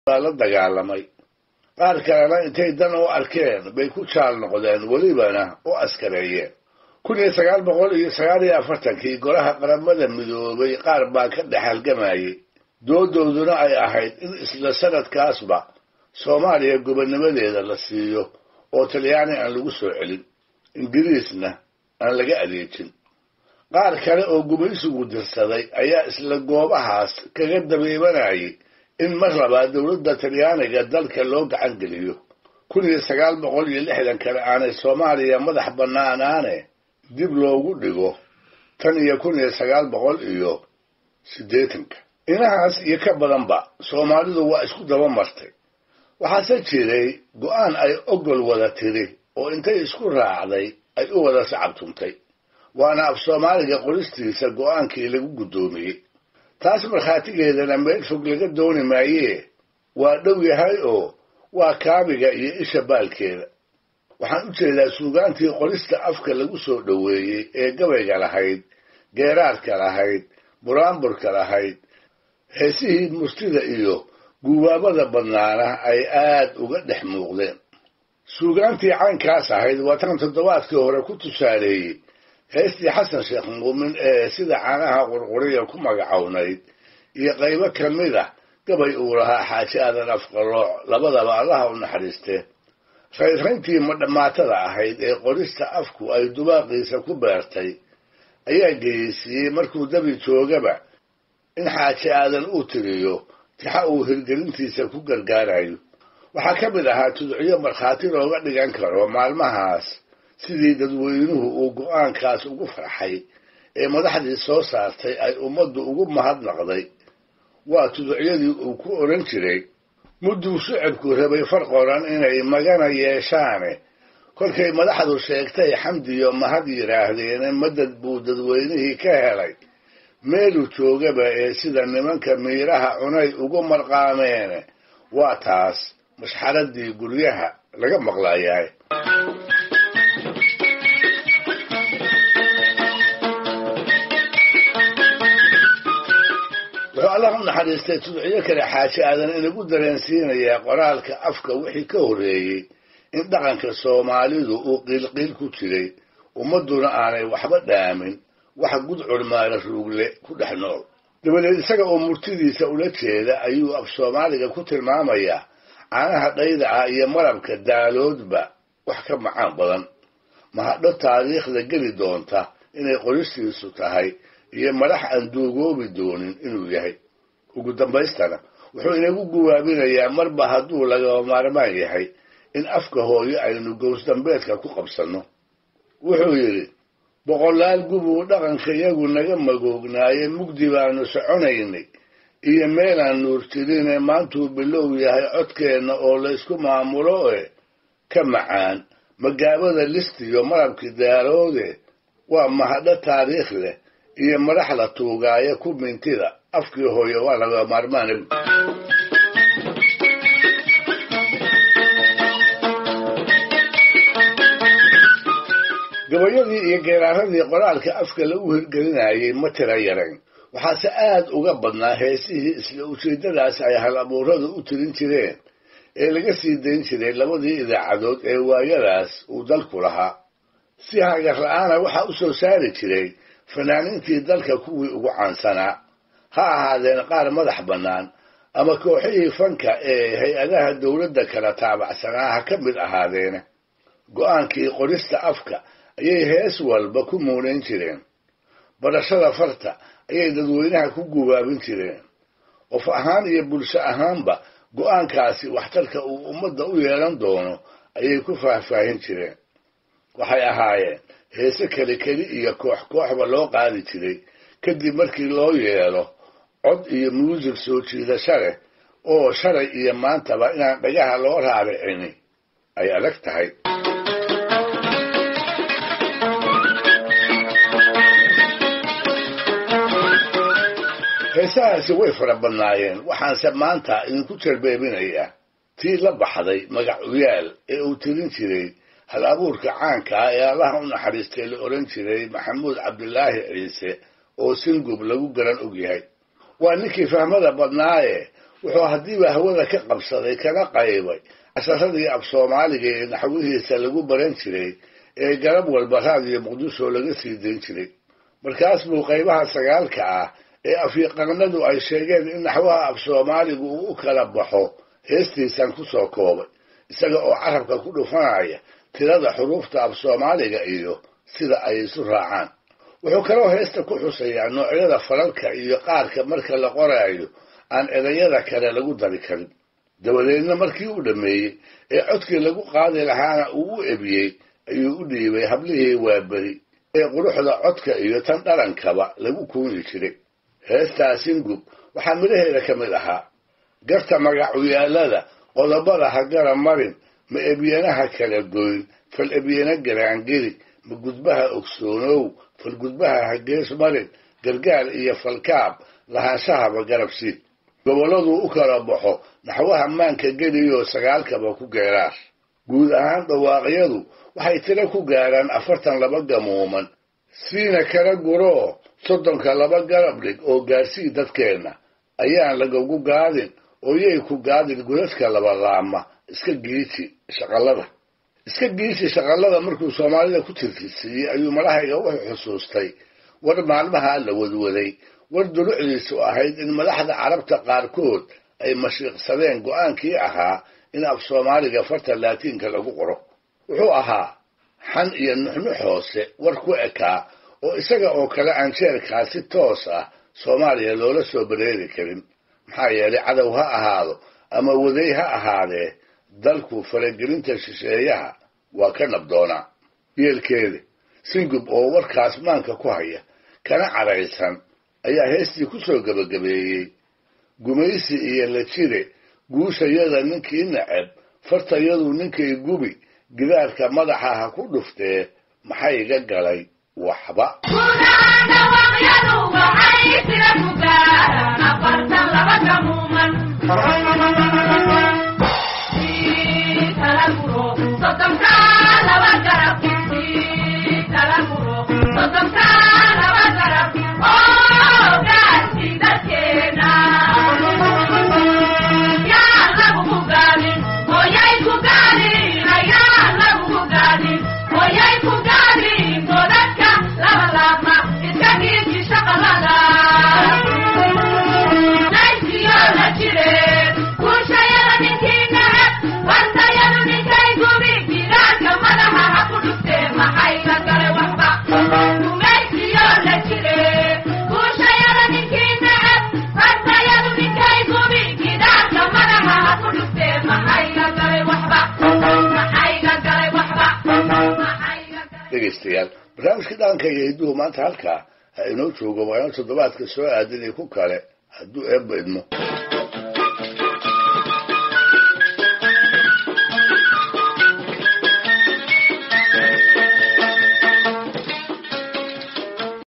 baa la dagaalamay qaar kalena intay dan u arkeen bay ku jaal noqdeen welibana u askareeyeen kun iyo sagaal boqol iyo sagaal iyo afartankii golaha qaramada midoobay qaar baa ka dhex halgamayay doodooduna ay ahayd in isla sanadkaasba soomaaliya gobonnimadeeda la siiyo oo talyaani aan lagu soo celin ingiriisna aan laga adeejin qaar kale oo gumaysigu dirsaday ayaa isla goobahaas kaga dabeebanayay in mar labaad dowladda talyaaniga dalka loo gacan geliyo kun iyo sagaal boqol iyo lixdan kale aanay soomaaliya madax bannaanaane dib loogu dhigo tan iyo kun iyo sagaal boqol iyo siddeetanka inahaas iyo ka badanba soomaalidu waa isku daba martay waxaase jiray go'aan ay ogol wada tiri oo intay isku raacday ay u wada sacabtuntay waana af soomaaliga qoristiisa go'aankii lagu guddoomiyey taas markhaatigeedana meel fog laga dooni maayee waa dhow yahay oo waa kaabiga iyo isha baalkeeda waxaan u jeedaa suugaantii qorista afka lagu soo dhoweeyey ee gabayga lahayd geeraarka lahayd buraanburka lahayd heesihii murtida iyo guubaabada badnaana ay aad uga dhex muuqdeen suugaantii caynkaas ahayd waa tan toddobaadkii hore ku tusaaleeyey heestii xasan sheekh muumin ee sida caanaha qurquriya ku magacownayd iyo qaybo ka mid ah gabay uu lahaa xaaji aadan afqalooc labadaba allaha u naxariistee raynrayntii madhammaatada ahayd ee qorista afku ay dubaaqiisa ku beertay ayaa geyeysiiyey markuu dabi joogaba in xaaji aadan uu tiriyo tixa uu hirgelintiisa ku gargaarayo waxaa ka mid ahaa tudciyo markhaati looga dhigan karo maalmahaas sidii dadweynuhu uu go'aankaas ugu farxay ee madaxdii soo saartay ay ummaddu ugu mahadnaqday waa tuducyadii uu ku odhan jiray mudduu shicibku rabay far qoran inay magana yeeshaane kolkay madaxdu sheegtay xamdiyo mahad yidhaahdeene madad buu dadweynihii ka helay meeluu joogaba ee sida nimanka miiraha cunay ugu marqaameene waa taas mashxaradii guryaha laga maqlayahay wuxuu allah u naxariistay tudciyo kale xaaji aadan inagu dareensiinayaa qoraalka afka wixii ka horreeyey in dhaqanka soomaalidu uu qiilqiil ku jiray ummadduna aanay waxba dhaamin wax gudcur maala ruugle ku dhex nool dabadeed isaga oo murtidiisa ula jeeda ayuu af soomaaliga ku tilmaamayaa caanaha dhayda ah iyo malabka daaloodba wax ka macaan badan mahadho taariikhda geli doonta inay qoristiisu tahay iyo madax aan duugoobi doonin inuu yahay ugu dambaystana wuxuu inagu guwaabinayaa marba hadduu lagaba maarmaan yahay in afka hooyo aynu gowsdambeedka ku qabsanno wuxuu yidhi boqolaal gubuu dhaqanka iyagu naga magoognaaye mugdi baanu soconaynay iyo meelaan nuur jirine maantuu bilow yahay codkeenna oo laysku maamulo e ka macaan magaabada listiyo malabkii daaroode waa mahadho taariikh leh iyo madax la tuugaayo ku mintida afkii hooyo waa laga maarmaan gabayadii iyo geeraaradii qoraalka afka lagu hirgelinayay ma tira yarayn waxaase aad uga badnaa heesihii isla ujeeddadaas ay hal abuuradu u tirin jireen ee laga sii dayn jiray labadii idaacadood ee waayadaas uu dalku lahaa si hagar la-aana waxaa u soo saari jiray fanaaniintii dalka kuwii ugu caansanaa ha ahaadeen qaar madax bannaan ama kooxihii fanka ee hay-adaha dowladda kala taabacsanaa ha ka mid ahaadeene go'aankii qorista afka ayay hees walba ku muunayn jireen barashada farta ayay dadweynaha ku gubaabin jireen qof ahaan iyo bulsho ahaanba go'aankaasi waxtarka uu ummadda u yeelan doono ayay ku faahfaahin jireen waxay ahaayeen heese keli keli iyo koox kooxba loo qaadi jiray kadib markii loo yeelo cod iyo muusig soo jiidasho leh oo shalay iyo maantaba inaan dhagaha loo raaricini ay adag tahay heesahaasi way fara badnaayeen waxaanse maanta idinku jarbeebinayaa tii la baxday magacuyaal ee uu tirin jiray hal abuurka caanka ah ee allaha u naxariistay la odhan jiray maxamuud cabdilaahi ciise oo singub lagu garan og yahay waa ninkii fahmada badnaaye wuxuu haddiiba hawada ka qabsaday kana qaybay casharadii af soomaaliga ee naxwihiisa lagu baran jiray ee garab walba raadiyo muqdisho laga sii dayn jiray markaas buu qaybaha sagaalka ah ee afyaqanadu ay sheegeen in naxwaha af soomaaligu uu u kala baxo heestiisan ku soo koobay isaga oo carabka ku dhufanaya tirada xuruufta af soomaaliga iyo sida ay isu raacaan wuxuu kaloo heesta ku xusayaa noocyada falalka iyo qaarka marka la qoraayo aan erayada kale lagu dari karin dabadeedna markii uu dhammeeyey ee codkii lagu qaadi lahaana uu u ebiyey ayuu u dhiibay hablihii waaberi ee quruxda codka iyo tan dhalankaba lagu kuuni jiray heestaa singub waxaa midhaheeda ka mid ahaa garta magacuyaalada qodobada ha gara marin ma ebyanaha kala goyn fal ebyana garaangeli ma gudbaha ogsoonow fal gudbaha ha gees marin gargaar iyo falkaab lahaanshahaba garabsiid gobolladuu u kala baxo naxwaha maanka geliyoo sagaalkaba ku geeraar guud ahaan dhawaaqyadu waxay tiro ku gaaraan afartan laba gamuuman siina kala guroo soddonka laba garab dhig oo gaarsii dadkeenna ayaan lagagu gaadin oo yay ku gaadin godadka labalaama iska giiji shaqallada iska giiji shaqallada markuu soomaalida ku tirtirsiiyey ayuu madahayga wuxuu xusuustay war maalmaha la wadwaday war dulucdiisu ahayd in madaxda carabta qaarkood ay mashiiqsadeen go'aankii ahaa in af soomaaliga farta laatiinka lagu qoro wuxuu ahaa xan iyo nuxnux hoose war ku ekaa oo isaga oo kale aan jeerkaa si toos ah soomaaliya loola soo bareeri karin maxaa yeelay cadow ha ahaado ama waday ha ahaadee dalku faragelinta shisheeyaha waa ka nabdoonaa yeelkeeda singub oo warkaas maanka ku haya kana cadhaysan ayaa heestii ku soo gebagabeeyey gumaysi iyo la jire guushayada ninkii nacab fartayadu ninkay gubi gidaarka madaxa ha ku dhuftee maxay iga galay waxba dhegaystayaal barnaamijka dhaanka iyo hidduhu maanta halkaa ha inoo joogo waana toddobaadka soo aadanay ku kale hadduu eebba idmo